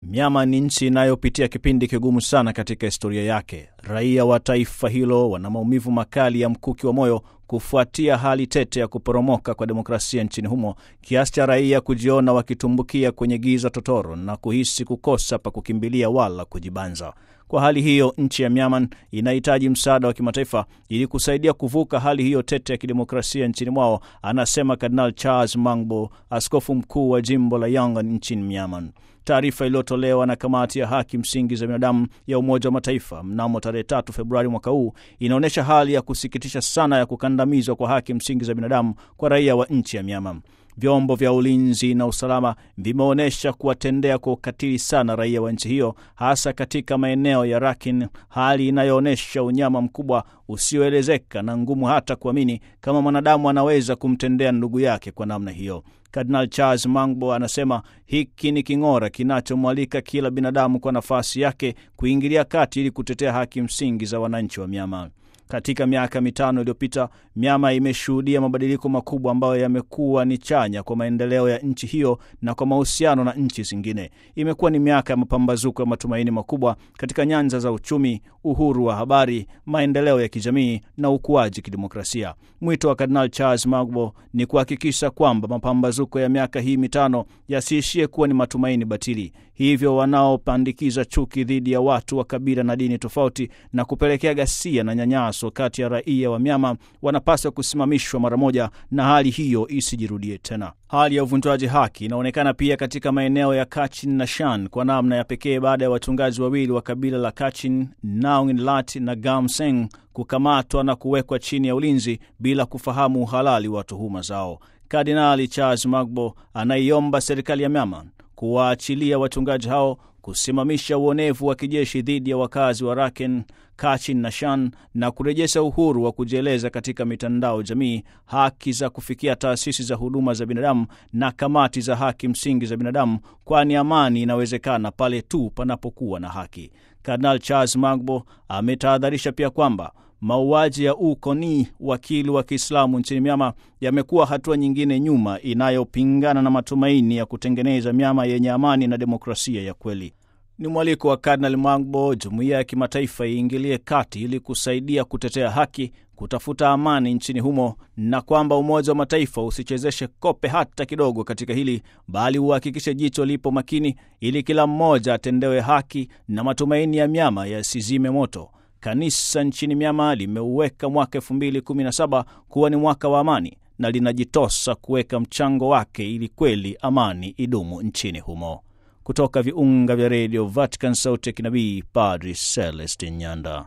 Myanmar ni nchi inayopitia kipindi kigumu sana katika historia yake. Raia wa taifa hilo wana maumivu makali ya mkuki wa moyo kufuatia hali tete ya kuporomoka kwa demokrasia nchini humo, kiasi cha raia kujiona wakitumbukia kwenye giza totoro na kuhisi kukosa pa kukimbilia wala kujibanza. Kwa hali hiyo, nchi ya Myanmar inahitaji msaada wa kimataifa ili kusaidia kuvuka hali hiyo tete ya kidemokrasia nchini mwao, anasema Kardinal Charles Mangbo, askofu mkuu wa jimbo la Yangon nchini Myanmar. Taarifa iliyotolewa na kamati ya haki msingi za binadamu ya Umoja wa Mataifa mnamo tarehe tatu Februari mwaka huu inaonyesha hali ya kusikitisha sana ya kukandamizwa kwa haki msingi za binadamu kwa raia wa nchi ya Myanmar. Vyombo vya ulinzi na usalama vimeonyesha kuwatendea kwa ukatili sana raia wa nchi hiyo, hasa katika maeneo ya Rakhine, hali inayoonyesha unyama mkubwa usioelezeka na ngumu hata kuamini kama mwanadamu anaweza kumtendea ndugu yake kwa namna hiyo. Kardinal Charles Mangbo anasema hiki ni king'ora kinachomwalika kila binadamu kwa nafasi yake kuingilia kati ili kutetea haki msingi za wananchi wa Myanmar. Katika miaka mitano iliyopita, Myanmar imeshuhudia mabadiliko makubwa ambayo yamekuwa ni chanya kwa maendeleo ya nchi hiyo na kwa mahusiano na nchi zingine. Imekuwa ni miaka ya mapambazuko ya matumaini makubwa katika nyanja za uchumi, uhuru wa habari, maendeleo ya kijamii na ukuaji kidemokrasia. Mwito wa Kardinal Charles Magbo ni kuhakikisha kwamba mapambazuko ya miaka hii mitano yasiishie kuwa ni matumaini batili. Hivyo wanaopandikiza chuki dhidi ya watu wa kabila na dini tofauti na kupelekea ghasia na nyanyaso kati ya raia wa Myanmar wanapaswa kusimamishwa mara moja na hali hiyo isijirudie tena. Hali ya uvunjwaji haki inaonekana pia katika maeneo ya Kachin na Shan kwa namna ya pekee baada ya wachungaji wawili wa kabila la Kachin, Naung Lat na Gam Seng, kukamatwa na kuwekwa chini ya ulinzi bila kufahamu uhalali wa tuhuma zao. Kardinali Charles Magbo anaiomba serikali ya Myanmar kuwaachilia wachungaji hao, kusimamisha uonevu wa kijeshi dhidi ya wakazi wa Rakhine, Kachin na Shan na kurejesha uhuru wa kujieleza katika mitandao jamii, haki za kufikia taasisi za huduma za binadamu na kamati za haki msingi za binadamu, kwani amani inawezekana pale tu panapokuwa na haki. Kardinal Charles Magbo ametahadharisha pia kwamba mauaji ya U Koni, wakili wa Kiislamu nchini Myanmar, yamekuwa hatua nyingine nyuma inayopingana na matumaini ya kutengeneza Myanmar yenye amani na demokrasia ya kweli. Ni mwaliko wa Kardinal Magbo jumuiya ya kimataifa iingilie kati ili kusaidia kutetea haki, kutafuta amani nchini humo, na kwamba Umoja wa Mataifa usichezeshe kope hata kidogo katika hili, bali uhakikishe jicho lipo makini ili kila mmoja atendewe haki na matumaini ya Myanmar yasizime moto. Kanisa nchini Myanmar limeuweka mwaka 2017 kuwa ni mwaka wa amani na linajitosa kuweka mchango wake ili kweli amani idumu nchini humo. Kutoka viunga vya redio Vatican, sauti ya kinabii, Padri Celestin Nyanda.